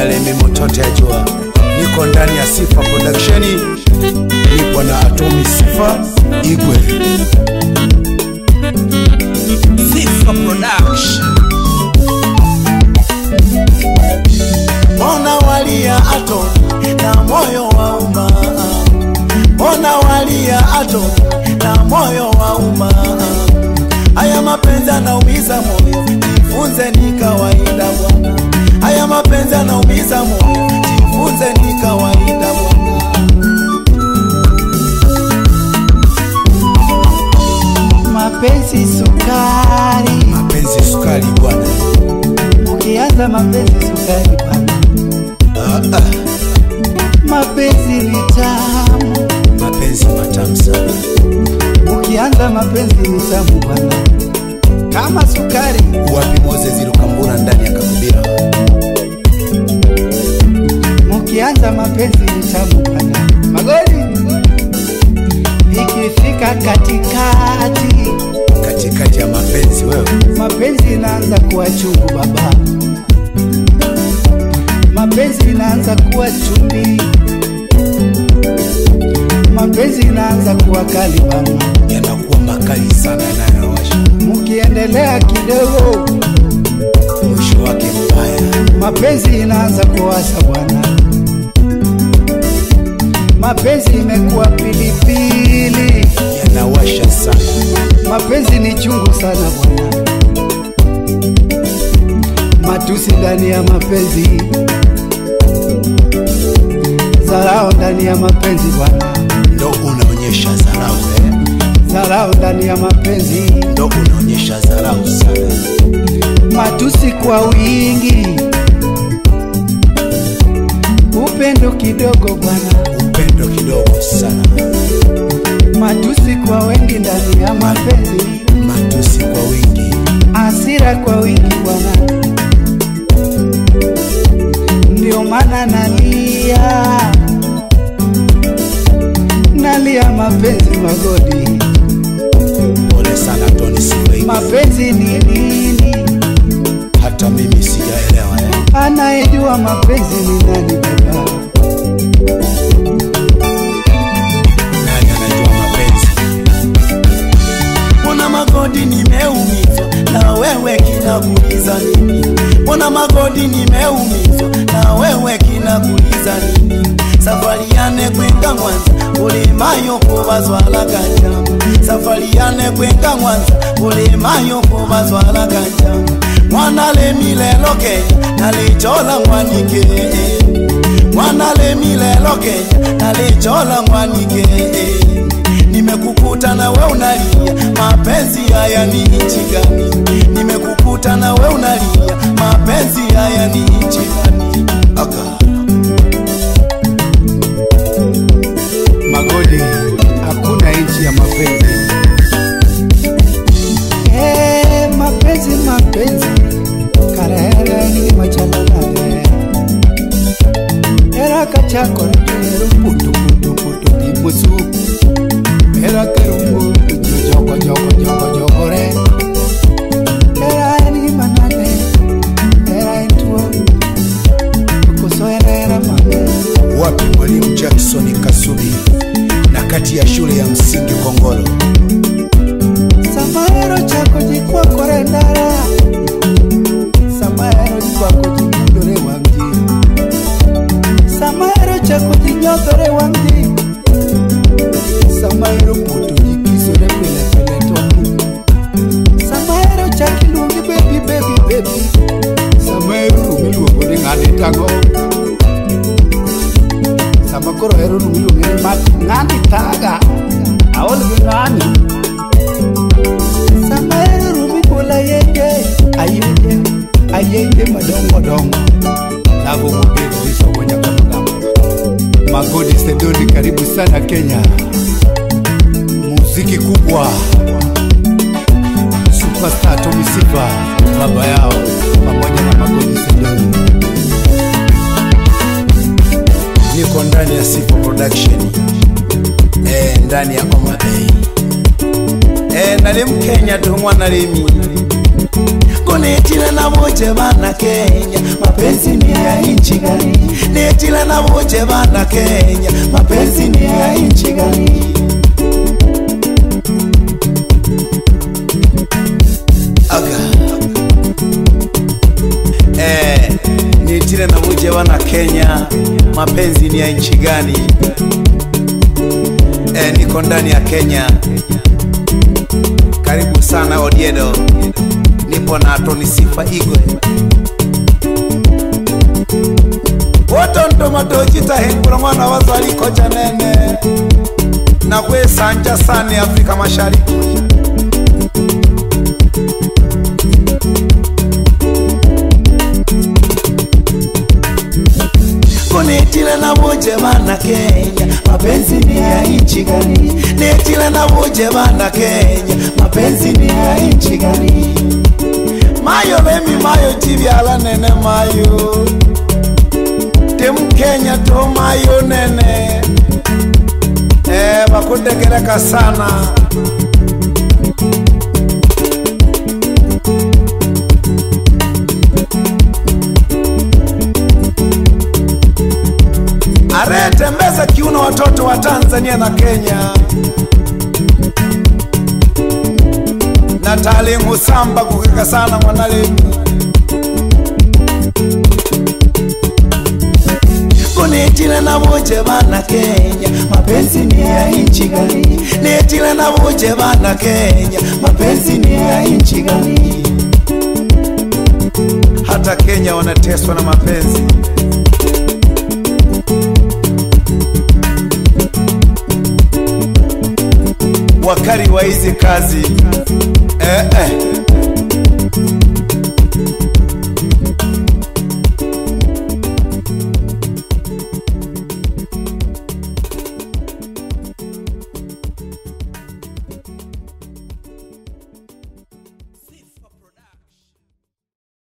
na Lemi Motote ajua niko ndani ya Sifa Production, nipo na Atomi Sifa Igwe. Sifa Production. Mbona walia Atomi na moyo wa umma, mbona walia Atomi na moyo wa umma. Haya mapenzi yanaumiza moyo, jifunze ni kawaida bwana. Haya mapenzi yanaumiza moyo, jifunze ni kawaida bwana. Mapenzi sukari, Mapenzi sukari bwana, ukianza mapenzi sukari bwana, ah, ah, mapenzi ni tamu, mapenzi matamu sana. ukianza mapenzi ni tamu bwana, kama sukari. Wapi Moses Lukambura ndani ya Kakubira? Mukianza mapenzi ni tamu bwana, magoli ikifika katikati, Katikati ya mapenzi wewe, mapenzi inaanza kuwa chungu baba, mapenzi inaanza kuwa chumvi, mapenzi inaanza kuwa kali bana. yanakuwa makali sana yanayowasha, Mukiendelea kidogo, mwisho wake mbaya. mapenzi inaanza kuwasa bwana, mapenzi imekuwa pilipili, Yanawasha sana, mapenzi ni chungu sana bwana, matusi ndani ya mapenzi, zarao ndani ya mapenzi bwana, ndo unaonyesha dharau eh? zarao ndani ya mapenzi, Ndo unaonyesha dharau sana. matusi kwa wingi, upendo kidogo bwana, Upendo kidogo sana, matusi kwa wengi ndani ya mapenzi, matusi kwa wingi, hasira kwa wingi bwana, ndio maana nalia, nalia mapenzi magodi. pole sana Tony Sifa Igwe. Mapenzi ni nini? Hata mimi sijaelewa eh? Anayejua mapenzi ni nani baba? Nani anajua mapenzi? Mbona magodi nimeumizwa na wewe kinakuliza nini? Mbona magodi nimeumizwa na wewe kinakuliza nini? Safari yane kwenga Mwanza ulemayo kubazwala kanjama safari yane kwenga Mwanza ulemayo kubazwala kanjama mwana lemilelo Kenya nalichola mwanike mwana lemilelo Kenya nalichola mwanike nimekukuta na we unalia mapenzi haya ni nchi gani nimekukuta na we unalia mapenzi haya ni nchi gani Aka. Magodi, hakuna nchi ya mapenzi. Eh, mapenzi mapenzi karere ni machalalale era kachakore kero putu putu putu di musu era kerumbu joko joko joko joko re era ni manane era entuo kusoerera mame wapi mwalimu Jackson Kasubi na kati ya shule ya msingi Kongolo Samaero chako jikwakore ndara Samaero jikwako jinyodore wangi Samaero chako jinyodore wangi Samaero puto jikisore pile pile toki Samaero chaki luongi baby baby baby Samaero rumiluongo ni ng'ani tango Sama koro hero rumiluongo ni mat ng'ani taga Aol gi ng'ani Samaero rumi bola yenge ayenge ayenge madongo dongo Navo mugeni liso kwenye konogambo Magodi Sedoni karibu sana Kenya Muziki kubwa Superstar Tommy Sifa baba yao pamoja na Magodi Sedoni niko ndani ya Sifa Production eh, ndani ya Oma Bay eh, nali Mkenya tu mwana lemi kunitile na buje bana Kenya, mapenzi ni ya nchi gani? Nitile na buje bana Kenya, mapenzi ni ya nchi gani? Aga. Eh, nitile na buje bana Kenya, mapenzi ni ya nchi gani? Eh, niko ndani ya Kenya. Karibu sana Odiedo, nipo na Tony Sifa Igwe wotontomatocitahengula mwana wazaliko chanene na kwesanja sani Afrika Mashariki kunitile na buje bana Kenya, mapenzi ni ya nchi gani? Nitile na buje bana Kenya, mapenzi ni ya nchi gani? Mayo lemi mayo chivyala nene mayo tem Kenya to mayo nene eh, bakudegereka sana aretembeza kiuno watoto wa Tanzania na Kenya na talingu samba kukeka sana mwanalemi kunitile na buje bana Kenya, mapenzi ni ya nchi gani? Nitile na buje bana Kenya, mapenzi ni ya nchi gani? Hata Kenya wanateswa na mapenzi. wakari wa hizi kazi